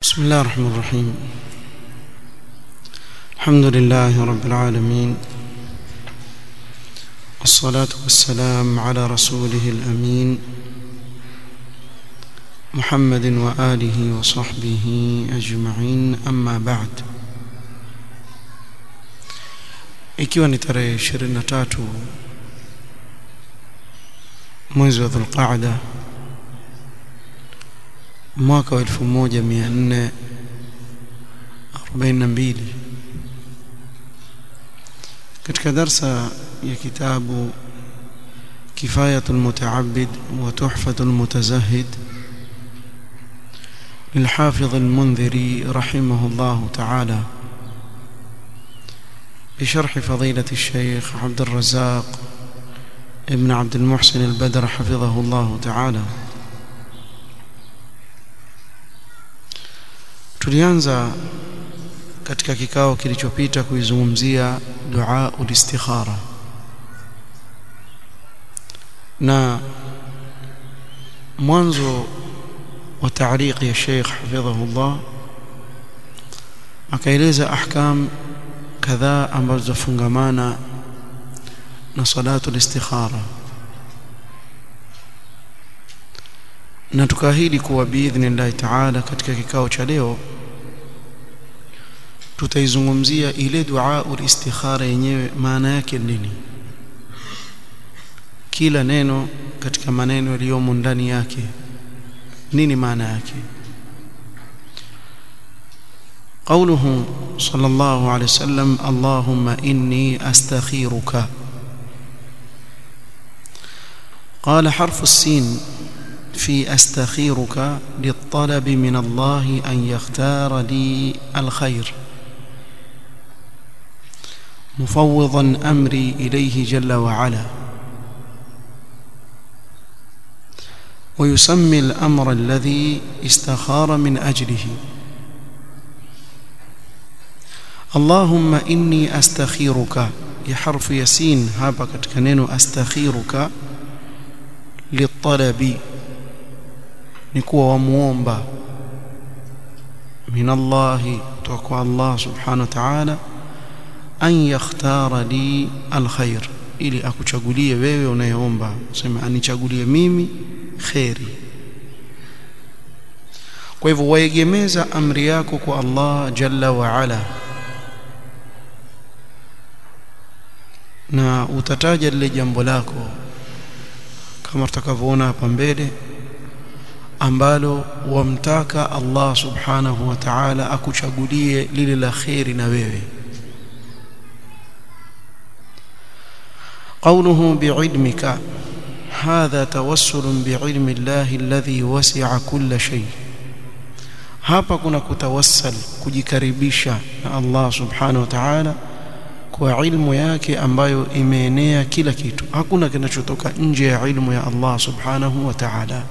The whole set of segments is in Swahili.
بسم الله الرحمن الرحيم الحمد لله رب العالمين والصلاة والسلام على رسوله الأمين محمد وآله وصحبه أجمعين أما بعد ikiwa ni tarehe 23 mwezi wa Dhulqaada mwaka wa 1442 katika darsa ya kitabu kifayatul mutaabbid wa tuhfatul mutazahid للحافظ المنذري رحمه الله تعالى بشرح فضيلة الشيخ عبد الرزاق ابن عبد المحسن البدر حفظه الله تعالى tulianza katika kikao kilichopita kuizungumzia dua ulistikhara na mwanzo wa taariq ya Sheikh hafidhahullah akaeleza ahkam kadhaa ambazo zafungamana na salatu listikhara na tukaahidi kuwa biidhnillahi taala katika kikao cha leo tutaizungumzia ile dua ulistikhara yenyewe maana yake nini kila neno katika maneno yaliyomo ndani yake nini maana yake قوله صلى الله عليه وسلم اللهم إني أستخيرك قال حرف السين في أستخيرك للطلب من الله أن يختار لي الخير مفوضا أمري إليه جل وعلا ويسمي الأمر الذي استخار من أجله اللهم إني أستخيرك يحرف يسين هابا كتكنين أستخيرك للطلب نكوى ومومبا من الله توقع الله سبحانه وتعالى أن يختار لي الخير ili akuchagulie wewe unayeomba sema anichagulie mimi kheri kwa hivyo waegemeza amri yako kwa Allah jalla wa ala na utataja lile jambo lako kama tutakavyoona hapa mbele ambalo wamtaka Allah subhanahu wa ta'ala akuchagulie lile la kheri na wewe قوله بعلمك هذا توسل بعلم الله الذي وسع كل شيء hapa kuna kutawassal kujikaribisha na Allah subhanahu wa ta'ala kwa ilmu yake ambayo imeenea kila kitu hakuna kinachotoka nje ya ilmu ya Allah subhanahu wa ta'ala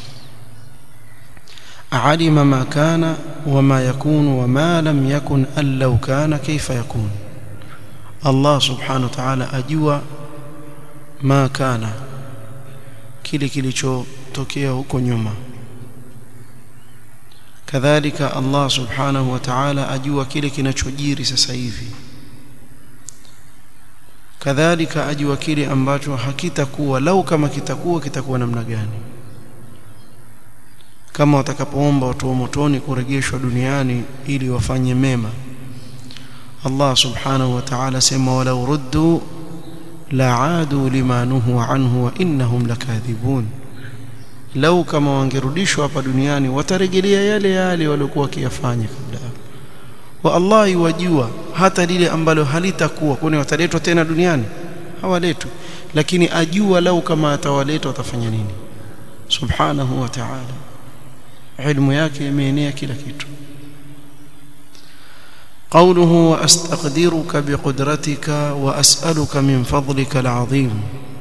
alima ma kana wama yakunu wama lam yakun an law kana kaifa yakun Allah subhanahu wa ta'ala ajua ma kana kile kilichotokea huko nyuma kadhalika Allah subhanahu wa ta'ala ajua kile kinachojiri sasa hivi kadhalika ajua kile ambacho hakitakuwa lau kama kitakuwa kitakuwa namna gani kama watakapoomba watu wa motoni kurejeshwa duniani ili wafanye mema Allah subhanahu wa ta'ala sema walau ruddu la'adu lima nuhu anhu wa innahum lakathibun lau kama wangerudishwa hapa duniani watarejelea yale yale waliokuwa wakiyafanya kabla wa Allah yuwajua hata lile ambalo halitakuwa kwani wataletwa tena duniani hawaletwi lakini ajua lau kama atawaleta watafanya nini subhanahu wa ta'ala ilmu yake imeenea kila kitu قوله واستقدرك بقدرتك واسالك من فضلك العظيم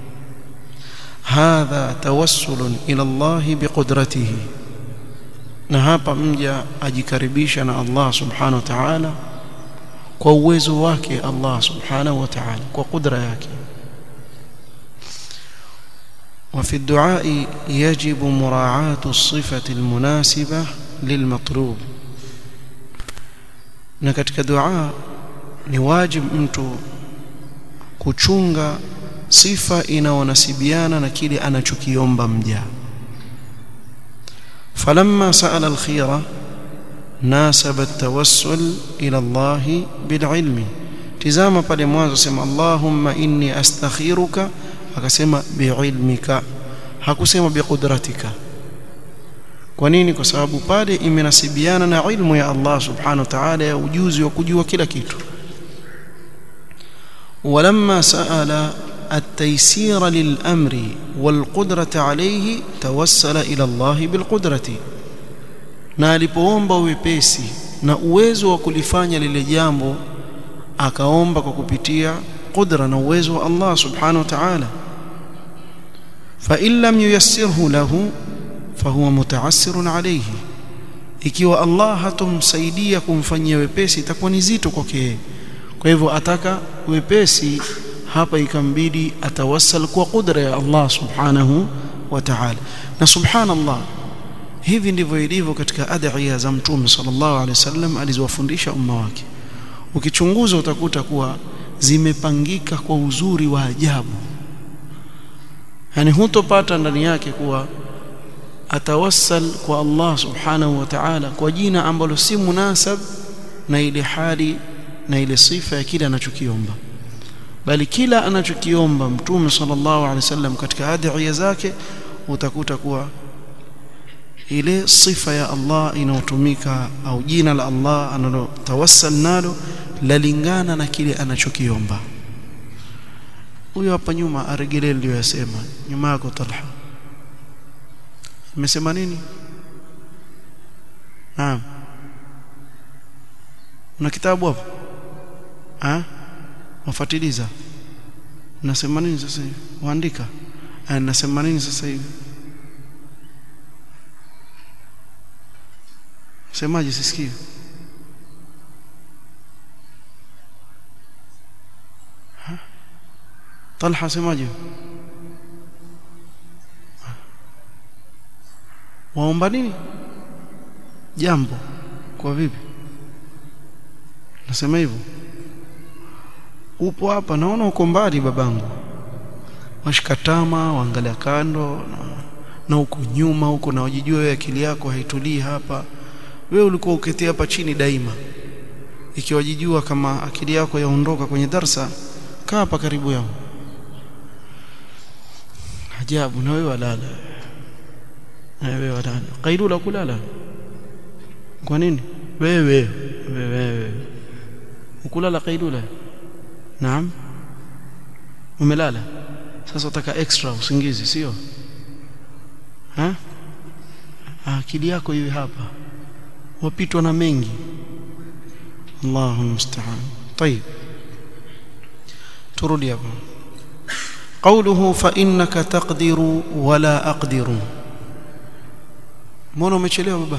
هذا توسل الى الله بقدرته na hapa mja ajikaribisha na Allah subhanahu wa ta'ala kwa uwezo wake Allah subhanahu wa ta'ala kwa kudra yake وفي الدعاء يجب مراعاة الصفة المناسبة للمطلوب na katika dua ni wajibu mtu kuchunga sifa inaonasibiana na kile anachokiomba mja falamma sa'ala al-khira nasaba at-tawassul ila Allah bil-ilmi tizama pale mwanzo sema Allahumma inni astakhiruka akasema biilmika hakusema biqudratika kwa nini kwa sababu pale imenasibiana na ilmu ya Allah subhanahu wa ta'ala ya ujuzi wa kujua kila kitu ولما سأل التيسير للأمر والقدرة عليه توسل إلى الله بالقدرة na alipoomba wepesi na uwezo wa kulifanya lile jambo akaomba kwa kupitia qudra na uwezo wa Allah subhanahu wa ta'ala fa in lam yuyassirhu lahu fahuwa mutaassirun alayhi ikiwa Allah hatomsaidia kumfanyia wepesi itakuwa ni zito kwake kwa hivyo ataka wepesi hapa ikambidi atawassal kwa qudra ya Allah subhanahu wa ta'ala na subhanallah hivi ndivyo ilivyo katika adhiya za mtume sallallahu alaihi wasallam alizowafundisha umma wake ukichunguza utakuta kuwa zimepangika kwa uzuri wa ajabu yani hutopata ndani yake kuwa atawassal kwa Allah subhanahu wa ta'ala kwa jina ambalo si munasab na ile hali na ile sifa ya kile anachokiomba bali kila anachokiomba mtume sallallahu alaihi wasallam katika adhiya zake utakuta kuwa ile sifa ya Allah inayotumika au jina la Allah analotawassal nalo lalingana na kile anachokiomba huyo hapa nyuma aregelee ndio yasema nyuma yako Talha umesema nini naam una kitabu hapo ah wafuatiliza nasema nini sasa hivi waandika ah nasema nini sasa hivi semaje sisikii Talha semaje waomba nini jambo kwa vipi nasema hivyo upo hapa naona uko mbali babangu washikatama waangalia kando na, na uko nyuma huko na wajijua wewe akili yako haitulii hapa wewe ulikuwa uketea hapa chini daima ikiwa jijua kama akili yako yaondoka kwenye darsa kaa hapa karibu yangu ajabu na wewe walala wewe walala kailula kulala kwa nini wewe wewe ukulala kailula naam umelala sasa utaka extra usingizi sio ha akili yako iwe hapa wapitwa na mengi Allahu musta'an طيب turudi hapo قوله فإنك تقدر ولا أقدر mbona umechelewa baba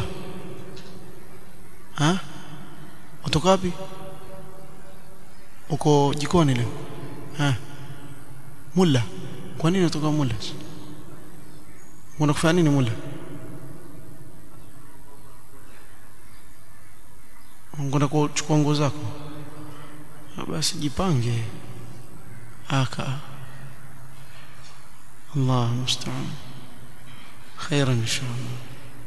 ha utoka wapi uko jikoni leo ha mulla kwa nini utoka mulla unakufanya nini mulla ungeenda kuchukua nguo zako basi jipange aka الله المستعان خيرا إن شاء الله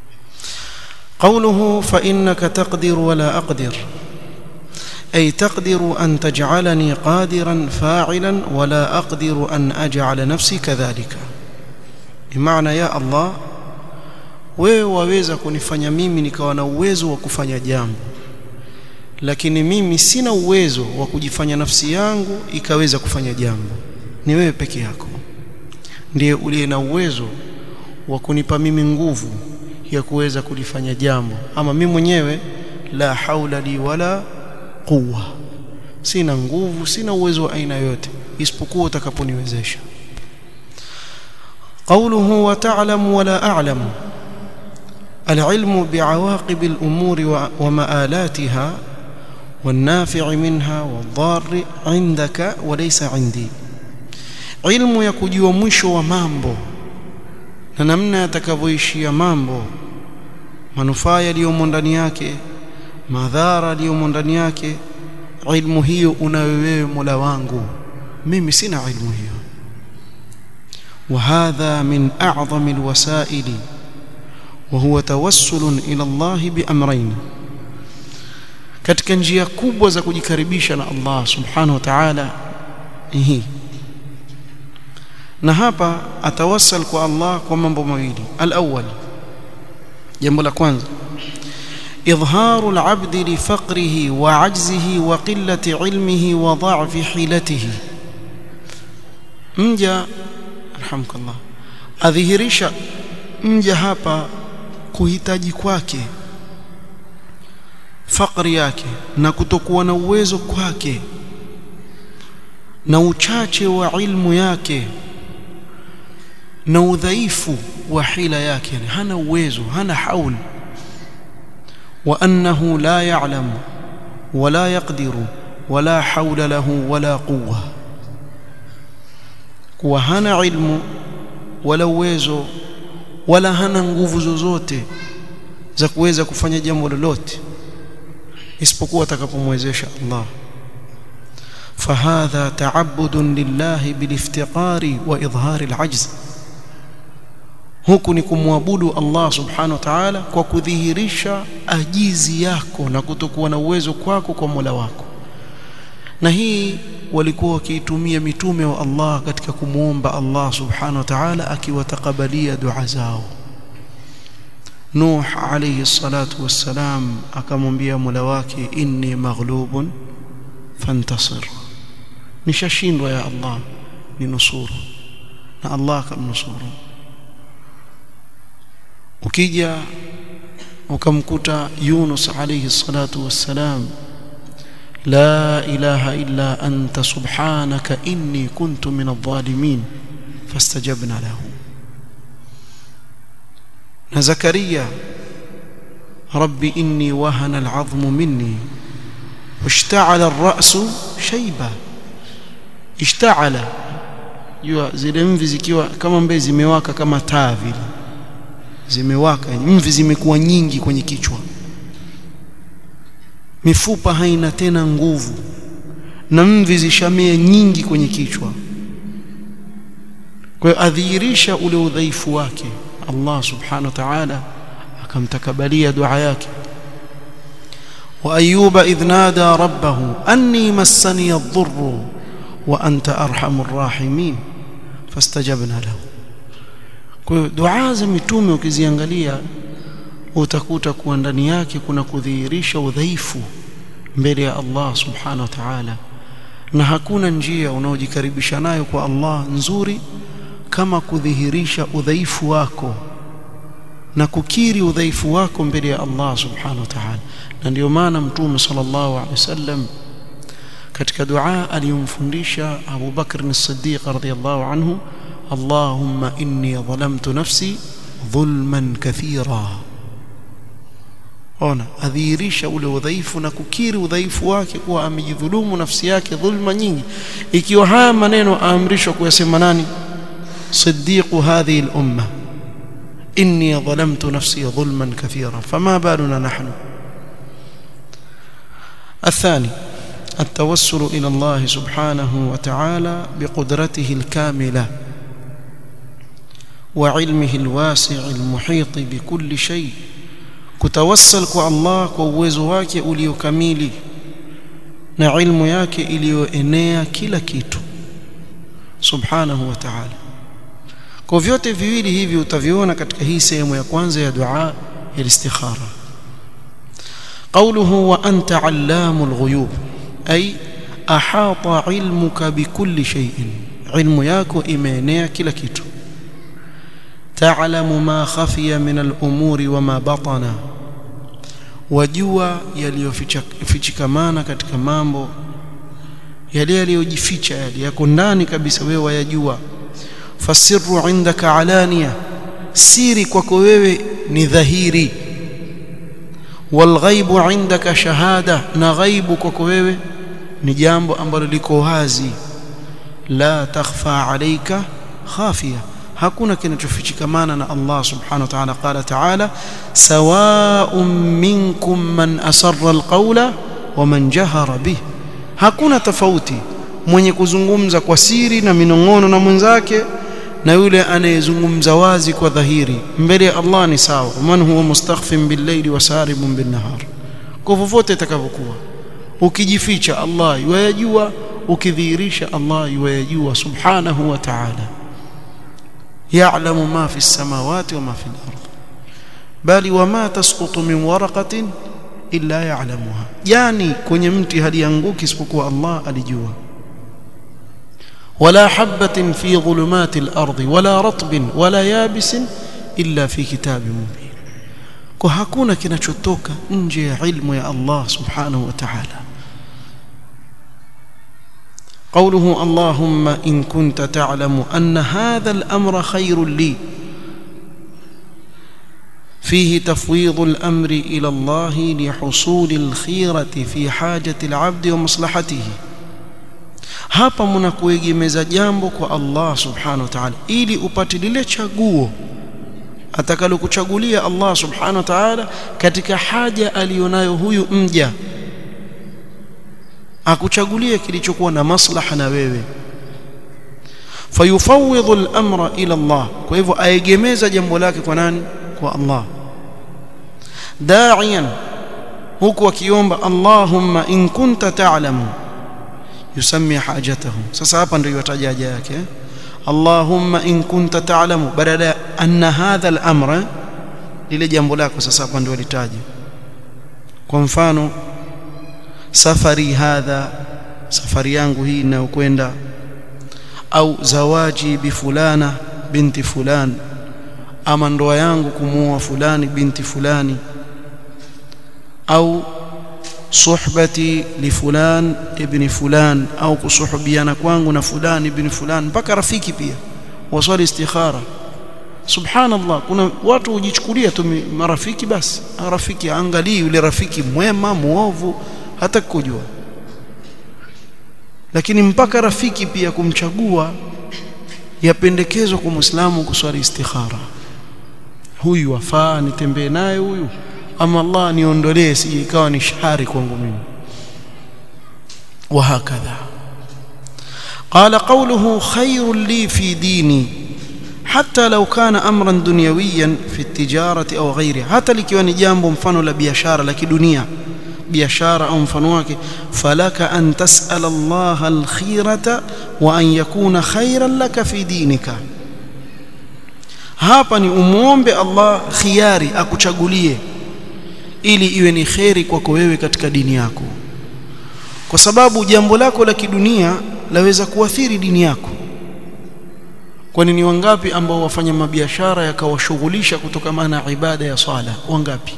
قوله فإنك تقدر ولا أقدر أي تقدر أن تجعلني قادرا فاعلا ولا أقدر أن أجعل نفسي كذلك بمعنى يا الله wewe waweza kunifanya mimi nikawa na uwezo wa kufanya jambo lakini mimi sina uwezo wa kujifanya nafsi yangu ikaweza kufanya jambo ni wewe peke yako ndiye uliye na uwezo wa kunipa mimi nguvu ya kuweza kulifanya jambo ama mimi mwenyewe la haula li wala quwwa sina nguvu sina uwezo wa aina yote isipokuwa utakaponiwezesha قوله وتعلم ولا أعلم العلم بعواقب الأمور ومآلاتها والنافع منها والضار عندك وليس عندي ilmu ya kujua mwisho wa mambo na namna yatakavyoishia mambo manufaa yaliyomo ndani yake madhara aliyomo ndani yake ilmu hiyo unayo wewe Mola wangu mimi sina ilmu hiyo وهذا من أعظم الوسائل وهو توسل إلى الله بأمرين katika njia kubwa za kujikaribisha na Allah subhanahu wa ta'ala hii na hapa atawassal kwa Allah kwa mambo mawili al-awwal jambo la kwanza إظهار العبد لفقره وعجزه وقلة علمه وضعف حيلته mja alhamdulillah adhihirisha mja hapa kuhitaji kwake fakri yake na kutokuwa na uwezo kwake na uchache wa ilmu yake na udhaifu wa hila yake yani hana uwezo hana haul wa annahu la ya'lam wala yaqdiru wala haula lahu wala quwwa kuwa hana ilmu wala uwezo wala hana nguvu zozote za kuweza kufanya jambo lolote isipokuwa atakapomwezesha Allah فهذا تعبد لله بالافتقار واظهار العجز huku ni kumwabudu Allah subhanahu wa ta'ala kwa kudhihirisha ajizi yako na kutokuwa na uwezo kwako kwa Mola wako na hii walikuwa wakiitumia mitume wa Allah katika kumuomba Allah subhanahu wa ta'ala akiwatakabalia dua zao Nuh alayhi salatu wassalam akamwambia Mola wake inni maghlubun fantasir nishashindwa ya Allah ninusuru na Allah akamnusuru ukija ukamkuta Yunus alayhi salatu wassalam la ilaha illa anta subhanaka inni kuntu min adh-dhalimin fastajabna lahu na Zakaria rabbi inni wahana al-'azmu minni واشتعل الرأس شيبا اشتعل jua zile mvi zikiwa kama mbe zimewaka kama taa vile zimewaka mvi zimekuwa nyingi kwenye kichwa mifupa haina tena nguvu na mvi zishamea nyingi kwenye kichwa kwa hiyo adhihirisha ule udhaifu wake Allah subhanahu wa ta'ala akamtakabalia dua yake وأيوب إذ نادى ربه أني مسني الضر وأنت أرحم الراحمين فاستجبنا له kwa dua za mitume ukiziangalia utakuta kuwa ndani yake kuna kudhihirisha udhaifu mbele ya Allah subhanahu wa ta'ala na hakuna njia unaojikaribisha nayo kwa Allah nzuri kama kudhihirisha udhaifu wako na kukiri udhaifu wako mbele ya Allah subhanahu wa ta'ala na ndio maana mtume sallallahu alaihi wasallam katika dua aliyomfundisha Abu Bakr as-Siddiq radhiyallahu anhu Allahumma inni dhalamtu nafsi dhulman kathira ona adhihirisha ule udhaifu na kukiri udhaifu wake kuwa amejidhulumu nafsi yake dhulma nyingi ikiwa haya maneno aamrishwa kuyasema nani siddiqu hadhihi al-umma inni dhalamtu nafsi dhulman kathira fama baluna nahnu الثاني التوسل إلى الله سبحانه وتعالى بقدرته الكاملة وعلمه الواسع المحيط بكل شيء كتوسل kwa Allah kwa uwezo wake uliokamili na ilmu yake iliyoenea kila kitu subhanahu wa ta'ala kwa vyote viwili hivi utaviona katika hii sehemu ya kwanza ya dua ya istikhara قوله وأنت علام الغيوب أي أحاط علمك بكل شيء علم yako imeenea kila kitu تعلم ما خفي من الأمور وما بطن wajua yaliyofichikamana katika mambo yale yaliyojificha yale yako ndani kabisa wewe wayajua fasirru indaka alania siri kwako wewe ni dhahiri walghaibu indaka shahada na ghaibu kwako wewe ni jambo ambalo liko wazi la takhfa alayka khafia hakuna kinachofichikamana na Allah subhanahu wa ta'ala qala ta'ala sawa'un minkum man asarra alqawla wa man jahara bih hakuna tofauti mwenye kuzungumza kwa siri na minong'ono na mwenzake na yule anayezungumza wazi kwa dhahiri mbele ya Allah ni sawa man huwa mustakhfin bil-layli wa saribun bin-nahar kwa vovote itakavyokuwa ukijificha Allah yajua ukidhihirisha Allah yajua subhanahu wa ta'ala ya'lamu ma fi as-samawati wa ma fi al-ard bali wama tasqutu min waraqatin illa ya'lamuha yani kwenye mti halianguki isipokuwa Allah alijua ولا حبة في ظلمات الأرض ولا رطب ولا يابس إلا في كتاب مبين kwa hakuna kinachotoka nje ya ilmu ya Allah subhanahu wa ta'ala قوله اللهم إن كنت تعلم أن هذا الأمر خير لي فيه تفويض الأمر إلى الله لحصول الخيرة في حاجة العبد ومصلحته hapa mnakuegemeza jambo kwa Allah subhanahu wa ta'ala ili upate lile chaguo atakalokuchagulia Allah subhanahu wa ta'ala katika haja alionayo huyu mja akuchagulie kilichokuwa na maslaha na wewe fayufawidhu al-amra ila Allah kwa hivyo aegemeza jambo lake kwa nani kwa Allah da'iyan huku akiomba Allahumma in kunta ta'lamu yusammi hajatahu sasa hapa ndio yataja haja yake Allahumma in kunta ta'lamu badala anna hadha al-amra lile jambo lako sasa hapa ndio litaje kwa mfano safari hadha safari yangu hii inayokwenda au zawaji bi fulana binti fulani ama ndoa yangu kumuoa fulani binti fulani au suhbati li fulan ibn fulan au kusuhubiana kwangu na fulani ibn fulan mpaka rafiki pia waswali istikhara subhanallah kuna watu hujichukulia tu marafiki basi rafiki angalii yule rafiki mwema muovu hata kujua lakini mpaka rafiki pia kumchagua yapendekezwa kwa muislamu kuswali istikhara huyu wafaa nitembee naye huyu ama Allah niondolee sije ikawa ni shari kwangu mimi وهكذا قال قوله خير لي في ديني حتى لو كان امرا دنيويا في التجاره او غيرها حتى likiwa ni jambo mfano la biashara la kidunia biashara au mfano wake falaka an tasala Allah alkhirata wa an yakuna khairan laka fi dinika hapa ni umuombe Allah khiari akuchagulie ili iwe ni kheri kwako wewe katika dini yako kwa sababu jambo lako la kidunia laweza kuathiri dini yako kwani ni wangapi ambao wafanya mabiashara yakawashughulisha kutokana na ibada ya sala wangapi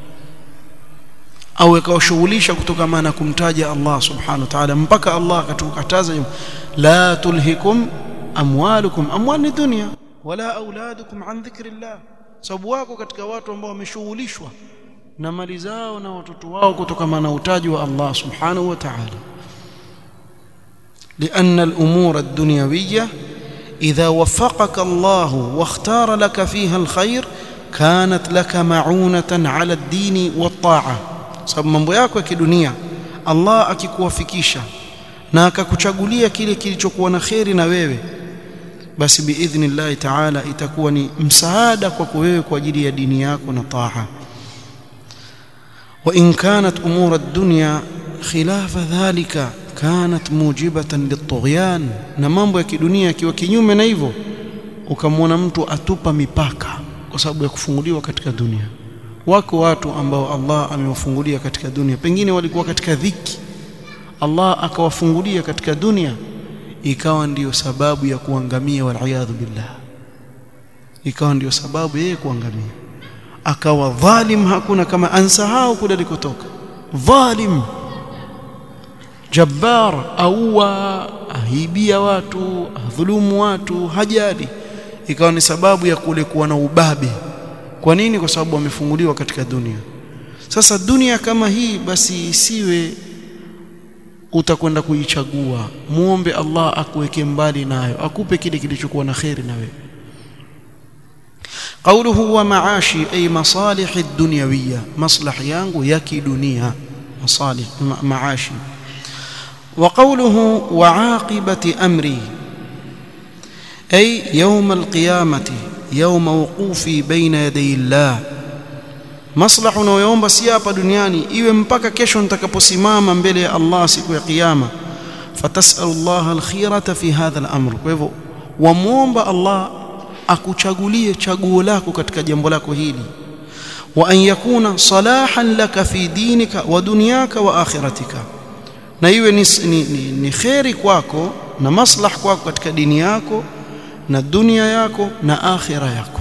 au yakawashughulisha kutokana na kumtaja Allah subhanahu wa ta'ala mpaka Allah akatukataza la tulhikum amwalukum amwal ni dunya wala auladukum an dhikrillah sababu wako katika watu ambao wameshughulishwa na mali zao na watoto wao kutokana na utaji wa Allah subhanahu wa ta'ala لأن الأمور الدنيوية إذا وفقك الله واختار لك فيها الخير كانت لك معونة على الدين والطاعة sababu mambo yako ya kidunia Allah akikuwafikisha na akakuchagulia kile kilichokuwa na kheri na wewe basi biidhnillah ta'ala itakuwa ni msaada kwako wewe kwa ajili ya dini yako na taa وإن كانت أمور الدنيا خلاف ذلك كانت موجبة للطغيان na mambo ya kidunia kiwa kinyume na hivyo ukamwona mtu atupa mipaka kwa sababu ya kufunguliwa katika dunia wako watu ambao Allah amewafungulia katika dunia pengine walikuwa katika dhiki Allah akawafungulia katika dunia ikawa ndiyo sababu ya kuangamia wal billah ikawa ndiyo sababu yeye kuangamia akawa dhalim hakuna kama ansahau kule alikotoka dhalim jabbar auwa ahibia watu adhulumu watu hajali ikawa ni sababu ya kule kuwa na ubabe kwa nini kwa sababu wamefunguliwa katika dunia sasa dunia kama hii basi isiwe utakwenda kuichagua muombe Allah akuweke mbali nayo akupe kile kilichokuwa na kheri na wewe قوله ومعاشي أي مصالح الدنيوية مصلح يانغو يكي دنيا مصالح معاشي وقوله وعاقبة أمري أي يوم القيامة يوم وقوفي بين يدي الله maslaha unayoomba si hapa duniani iwe mpaka kesho nitakaposimama mbele ya Allah siku ya kiyama fatasalu Allah alkhirata fi hadha al-amr kwa hivyo wamuomba Allah akuchagulie chaguo lako katika jambo lako hili wa an yakuna salahan laka fi dinika wa dunyaka wa akhiratika na iwe ni, ni, ni, ni kheri kwako na maslah kwako katika dini yako na dunia yako na akhira yako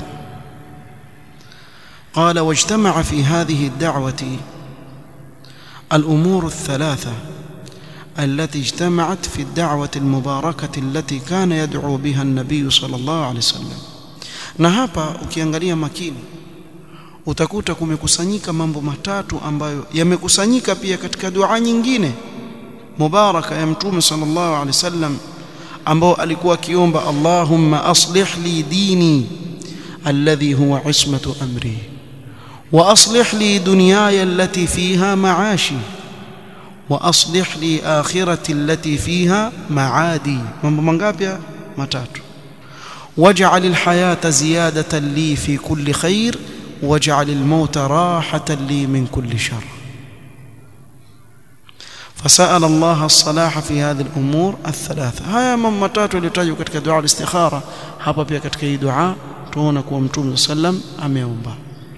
قال واجتمع في هذه الدعوة الأمور الثلاثة التي اجتمعت في الدعوة المباركة التي كان يدعو بها النبي صلى الله عليه وسلم na hapa ukiangalia makini utakuta kumekusanyika mambo matatu ambayo yamekusanyika pia katika dua nyingine mubaraka ya mtume sallallahu alaihi wasallam ambao alikuwa akiomba Allahumma aslih li dini alladhi huwa ismatu amri واصلح لي دنياي التي فيها معاشي واصلح لي اخرتي التي فيها معادي mambo mangapi matatu واجعل الحياه زياده لي في كل خير واجعل الموت راحه لي من كل شر فسال الله الصلاح في هذه الامور الثلاثه haya mambo matatu yaliyotajwa katika dua al-istikhara hapa pia katika hii dua tuona kuwa mtume sallam ameomba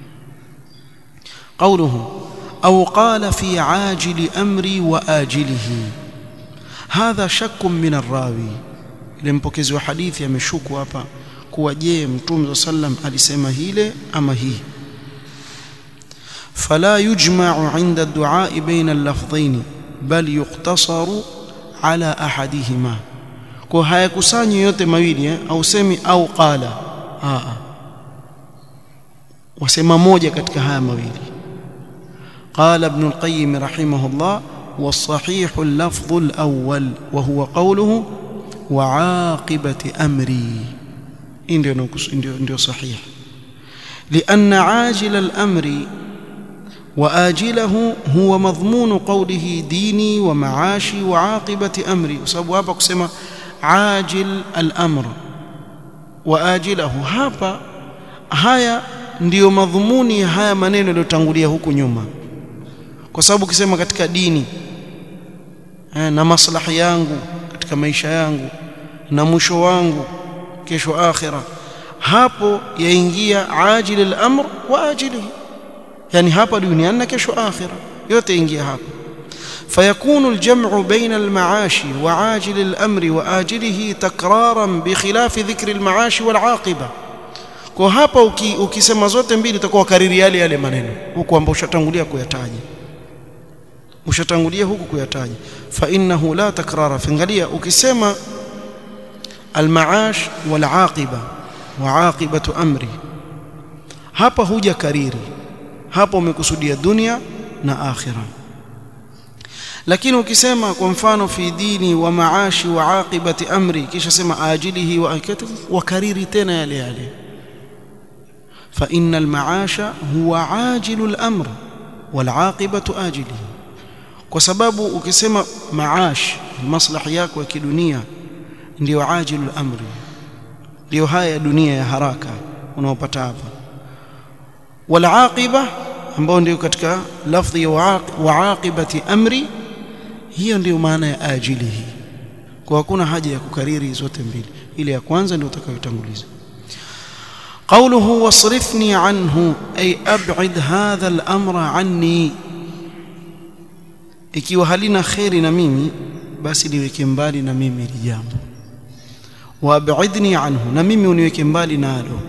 قوله أو قال في عاجل أمري وآجله هذا شك من الراوي ile mpokezi wa hadithi ameshuku hapa kuwa je mtume sallam alisema hile ama hii fala yujma'u 'inda ad-du'a bayna al-lafdhayn bal yuqtasaru ala ahadihima kwa hayakusanyi yote mawili eh? au semi au qala a wasema moja katika haya mawili قال ابن القيم رحمه الله والصحيح اللفظ الأول وهو قوله وعاقبة أمري ndio صحيح لأن عاجل الأمر وآجله هو مضمون قوله ديني ومعاشي وعاقبة أمري وسبب hapa kusema عاجل الأمر وآجله hapa haya ndiyo madhumuni ya haya maneno yaliyotangulia huku nyuma kwa sababu ukisema katika dini eh, na maslahi yangu katika maisha yangu na mwisho wangu kesho akhira hapo yaingia ajili al-amr wa ajilihi yani hapa duniani na kesho akhira yote ingia hapo فيكون الجمع بين المعاش وعاجل الأمر وآجله تكرارا بخلاف ذكر المعاش والعاقبة kwa hapa ukisema uki zote mbili itakuwa kariri yale yale maneno huku ambao ushatangulia kuyataja ushatangulia huku kuyataja fa innahu la takrara fingalia ukisema almaash wal aqiba wa aqibatu amri hapa huja kariri hapa umekusudia dunia na akhira lakini ukisema kwa mfano fi dini wa maashi wa aqibati amri kisha sema ajilihi wa akatihi wa kariri tena yale yale fa innal maasha huwa ajilul amr wal aqibatu ajilihi kwa sababu ukisema maash maslahi yako ya kidunia ndio ajilul amri ndio haya ya dunia ya haraka unaopata hapa wal aqiba ambao ndio katika lafdhi ya wa aqibati amri hiyo ndio maana ya ajilihi kwa hakuna haja ya kukariri zote mbili ile ya kwanza ndio utakayotanguliza قوله واصرفني عنه أي أبعد هذا الأمر عني ikiwa halina kheri na mimi basi liweke mbali na mimi hili jambo waabidni anhu na mimi uniweke mbali nalo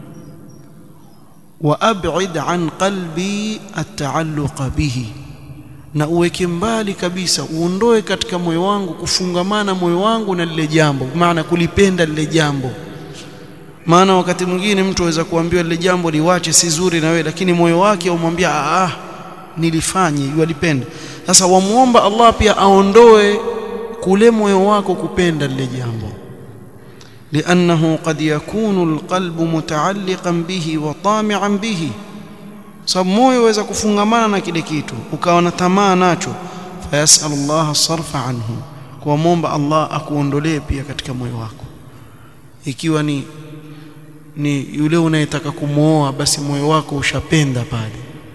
waabid an qalbi ataalluqa bihi na uweke mbali kabisa uondoe katika moyo wangu kufungamana moyo wangu na lile jambo maana kulipenda lile jambo maana wakati mwingine mtu aweza kuambiwa lile jambo liwache si zuri na wewe lakini moyo wake umwambia ah nilifanye yalipenda sasa wamuomba Allah pia aondoe kule moyo wako kupenda lile jambo لأنه قد يكون القلب متعلقا به وطامعا به sababu moyo waweza kufungamana na kile kitu ukawa na tamaa nacho fayasal Allah sarfa anhu kuomba Allah akuondolee pia katika moyo wako ikiwa ni ni yule unayetaka kumwoa basi moyo wako ushapenda pale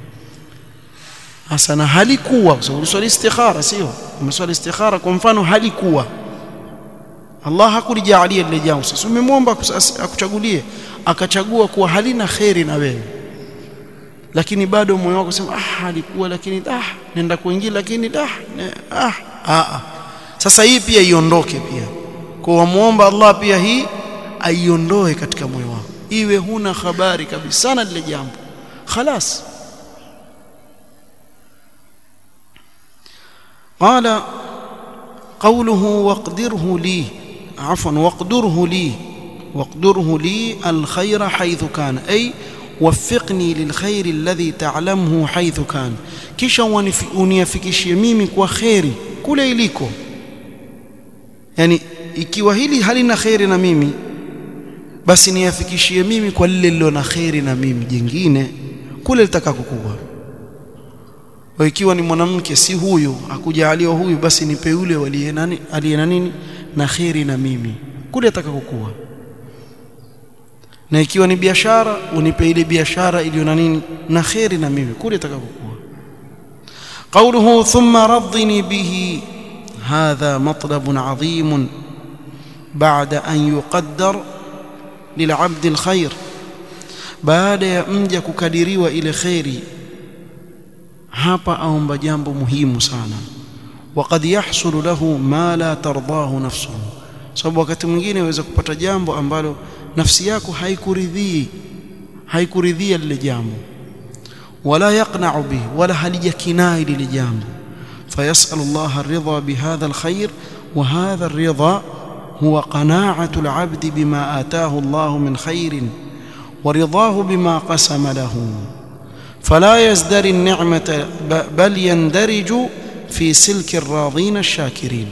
hasa na halikuwa kwa sababu uliswali istikhara sio umeswali istikhara kwa mfano halikuwa Allah hakulijaalia lile jambo sasa umemwomba akuchagulie akachagua kuwa halina kheri na wewe lakini bado moyo wako sema ah alikuwa lakini ah nenda kuingia lakini ah ah ah sasa hii pia iondoke pia kwa wamuomba Allah pia hii aiondoe katika moyo wako iwe huna habari kabisa na lile jambo خلاص قال قوله واقدره لي عفوا واقدره لي واقدره لي الخير حيث كان أي وفقني للخير الذي تعلمه حيث كان kisha uniafikishie mimi kwa kheri kule iliko yani ikiwa hili halina kheri na mimi basi niafikishie mimi kwa lile lilo na kheri na mimi jingine kule litakakokuwa kwa ikiwa ni mwanamke si huyu akujaliwa huyu basi nipe yule waliye nani aliye na nini na kheri na mimi kule atakakokuwa na ikiwa ni biashara unipe ile biashara iliyo na nini na kheri na mimi kule itakapokuwa قوله ثم رضني به هذا مطلب عظيم بعد أن يقدر للعبد الخير بعد ya mja kukadiriwa ile khairi hapa aomba jambo muhimu sana وقد يحصل له ما لا ترضاه نفسه sababu wakati mwingine waweza kupata jambo ambalo nafsi yako haikuridhii haikuridhia lile jambo wala yaqna'u bihi wala halijakinai lile jambo fayas'al Allah ar-ridha bihadha al-khair wa hadha ar-ridha huwa qana'atu al-'abd bima ataahu Allah min khairin wa ridahu bima qasama lahu فلا يزدري النعمة بل يندرج في سلك الراضين الشاكرين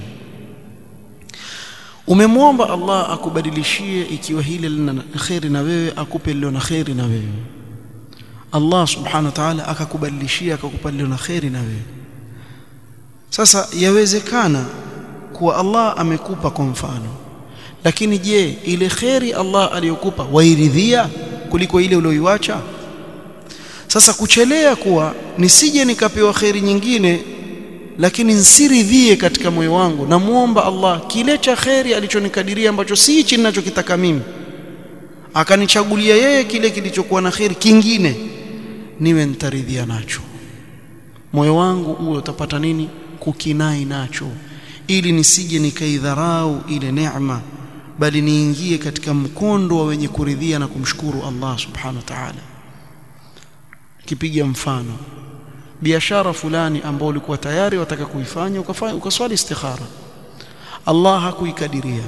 umemwomba Allah akubadilishie ikiwa hili lina khairi na wewe akupe lilo na khairi na wewe Allah subhanahu wa ta'ala akakubadilishia akakupa lilo na khairi na wewe sasa yawezekana kuwa Allah amekupa kwa mfano lakini je ile khairi Allah aliyokupa wairidhia kuliko ile uliyoiacha sasa kuchelea kuwa nisije nikapewa khairi nyingine lakini nsiridhie katika moyo wangu namuomba Allah kile cha kheri alichonikadiria ambacho si hichi ninachokitaka mimi akanichagulia yeye kile kilichokuwa na kheri kingine niwe nitaridhia nacho moyo wangu uwe utapata nini kukinai nacho ili nisije nikaidharau ile neema bali niingie katika mkondo wa wenye kuridhia na kumshukuru Allah subhanahu wa ta'ala kipiga mfano biashara fulani ambao ulikuwa tayari wataka kuifanya ukafanya ukaswali istikhara Allah hakuikadiria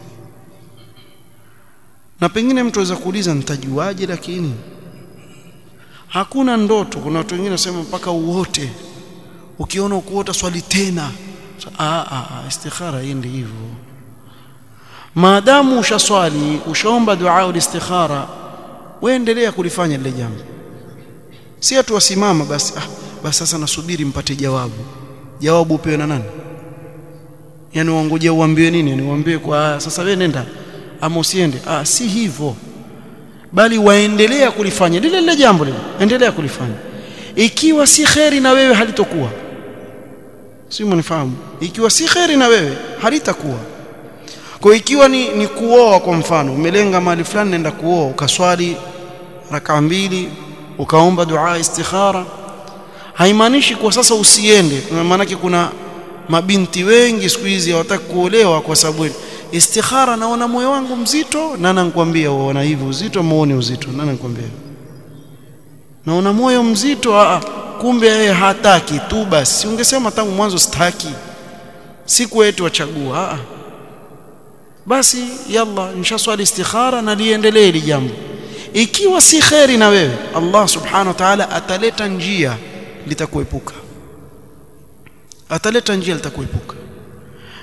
na pengine mtu aweza kuuliza nitajuaje lakini hakuna ndoto kuna watu wengine wasema mpaka uote ukiona ukuota swali tena ah ah istikhara iende hivyo maadamu ushaswali ushaomba dua ulistikhara waendelea kulifanya lile jambo si atu wasimama basi ah basi sasa nasubiri mpate jawabu jawabu upewe na nani yani uangoje uambiwe nini yani uambiwe kwa sasa wewe nenda ama usiende ah si hivyo bali waendelea kulifanya lile lile jambo lile endelea kulifanya ikiwa si kheri na wewe halitokuwa si mnifahamu ikiwa si kheri na wewe halitakuwa kwa ikiwa ni, ni kuoa kwa mfano umelenga mahali fulani nenda kuoa ukaswali raka mbili ukaomba dua istikhara haimaanishi kwa sasa usiende maanake kuna mabinti wengi siku hizi hawataka kuolewa kwa sababu istikhara naona moyo wangu mzito na nakwambia uona hivi uzito muone uzito na nakwambia naona moyo mzito a kumbe yeye hataki tu basi ungesema tangu mwanzo sitaki siku yetu wachagua a basi yalla nishaswali istikhara na liendelee hili jambo ikiwa si kheri na wewe Allah subhanahu wa ta'ala ataleta njia litakuepuka ataleta njia litakuepuka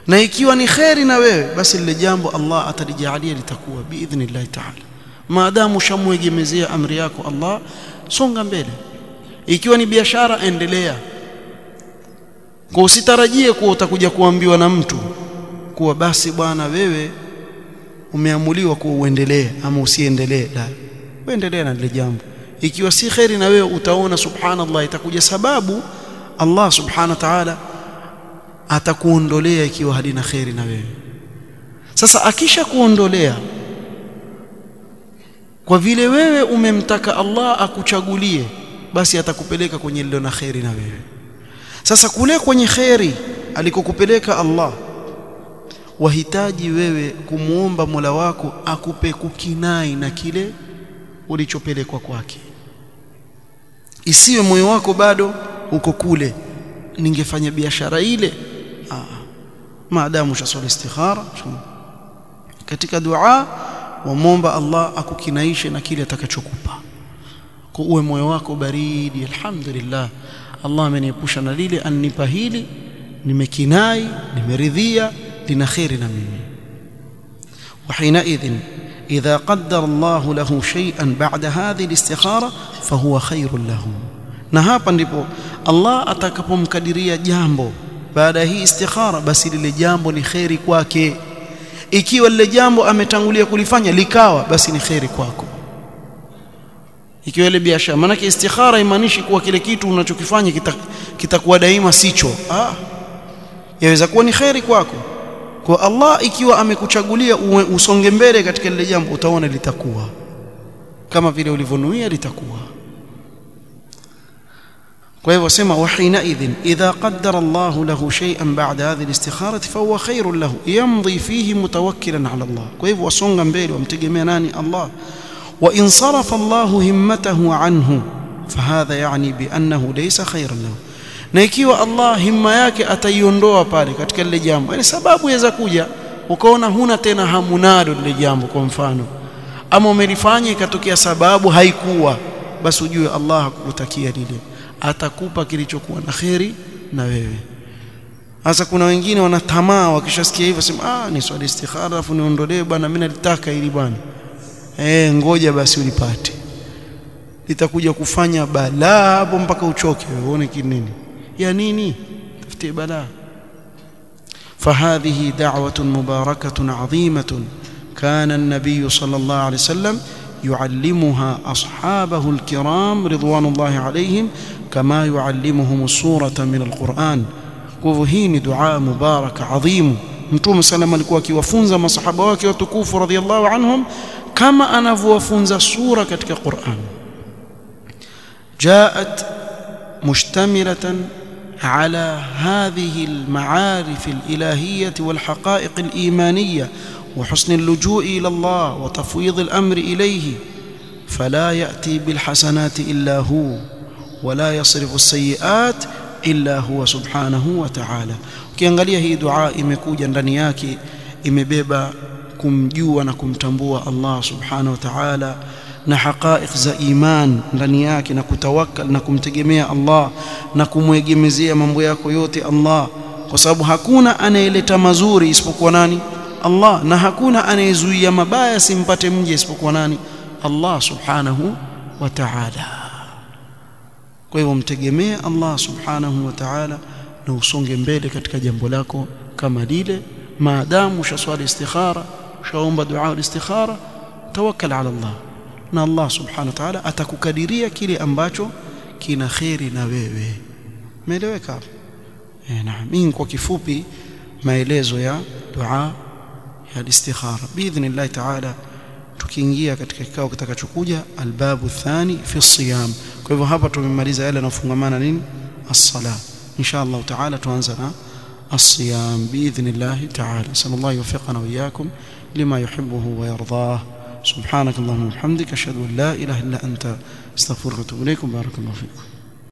na ikiwa ni kheri na wewe basi lile jambo Allah atalijalia litakuwa biidhnillah ta'ala maadamu shamwegemezea amri yako Allah songa mbele ikiwa ni biashara endelea kwa usitarajie kuwa utakuja kuambiwa na mtu kuwa basi bwana wewe umeamuliwa kuwa uendelee ama usiendelee la uendelee na lile jambo ikiwa si kheri na wewe utaona subhanallah itakuja sababu Allah subhanahu wa ta'ala atakuondolea ikiwa halina kheri na wewe sasa akisha kuondolea kwa vile wewe umemtaka Allah akuchagulie basi atakupeleka kwenye lilo na kheri na wewe sasa kule kwenye kheri alikokupeleka Allah wahitaji wewe kumuomba Mola wako akupe kukinai na kile ulichopelekwa kwake isiwe moyo wako bado uko kule ningefanya biashara ile ah maadamu shaswali istikhara katika dua wamomba Allah akukinaishe na kile atakachokupa kwa uwe moyo wako baridi alhamdulillah Allah ameniepusha na lile annipa hili nimekinai nimeridhia lina khairi na mimi وحينئذ إذا قدر الله له شيئا بعد هذه الاستخارة فهو خير له na hapa ndipo Allah atakapomkadiria jambo baada ya hii istikhara basi lile jambo ni khairi kwake ikiwa lile jambo ametangulia kulifanya likawa basi ni khairi kwako ikiwa ile biashara maana istikhara imaanishi kuwa kile kitu unachokifanya kitakuwa kita daima sicho ah yaweza kuwa ni khairi kwako kwa Allah ikiwa amekuchagulia usonge mbele katika lile jambo utaona litakuwa kama vile ulivyonuia litakuwa kwa hivyo sema wahina idhin idha qaddara Allah lahu shay'an ba'da hadhihi al-istikhara fa huwa khairun lahu yamdi fihi mutawakkilan 'ala Allah kwa hivyo wasonga mbele wamtegemea nani Allah wa in sarafa Allah himmatahu anhu fahadha yani bi annahu laysa khairan lahu na ikiwa Allah himma yake ataiondoa pale katika lile jambo yani sababu yaweza kuja ukaona huna tena hamu nalo lile jambo kwa mfano ama umelifanya ikatokea sababu haikuwa basi ujue Allah hakukutakia lile atakupa kilichokuwa na kheri na wewe hasa kuna wengine wana tamaa wakishasikia hivyo sema ah ni swali istikhara alafu niondolee bwana mimi nalitaka ili bwana eh ngoja basi ulipate litakuja kufanya balaa hapo mpaka uchoke uone kinini ya nini tafutie balaa فهذه دعوة مباركة عظيمة كان النبي صلى الله عليه وسلم يعلمها أصحابه الكرام رضوان الله عليهم كما يعلمهم السورة من القرآن وهي دعاء مبارك عظيم mtume sallam alikuwa akiwafunza masahaba wake watukufu radhiallahu anhum kama anavyowafunza sura katika Qur'an جاءت مشتملة على هذه المعارف الإلهية والحقائق الإيمانية وحسن اللجوء إلى الله وتفويض الأمر إليه فلا يأتي بالحسنات إلا هو ولا يصرف السيئات إلا هو سبحانه وتعالى ukiangalia hii dua imekuja ndani yake imebeba kumjua na kumtambua Allah subhanahu wa ta'ala na haqaiq za iman ndani yake na kutawakkal na kumtegemea Allah na kumwegemezea mambo yako yote Allah kwa sababu hakuna anayeleta mazuri isipokuwa nani Allah na hakuna anayezuia mabaya simpate mje isipokuwa nani Allah subhanahu wa ta'ala kwa hivyo mtegemee Allah subhanahu wa ta'ala na usonge mbele katika jambo lako kama lile maadamu ushaswali istikhara ushaomba dua istikhara tawakkal ala Allah na Allah subhanahu wa ta'ala atakukadiria kile ambacho kina kheri na wewe umeeleweka eh naam mimi kwa kifupi maelezo ya dua ya istikhara biidhnillah ta'ala tukiingia katika kikao kitakachokuja albabu thani fi siyam kwa hivyo hapa tumemaliza yale yanayofungamana nini as-sala insha Allah ta'ala tuanza na الصيام بإذن الله تعالى نسأل الله يوفقنا وإياكم لما يحبه ويرضاه سبحانك اللهم وبحمدك أشهد أن لا إله إلا أنت استغفرك وأتوب إليكم بارك الله فيكم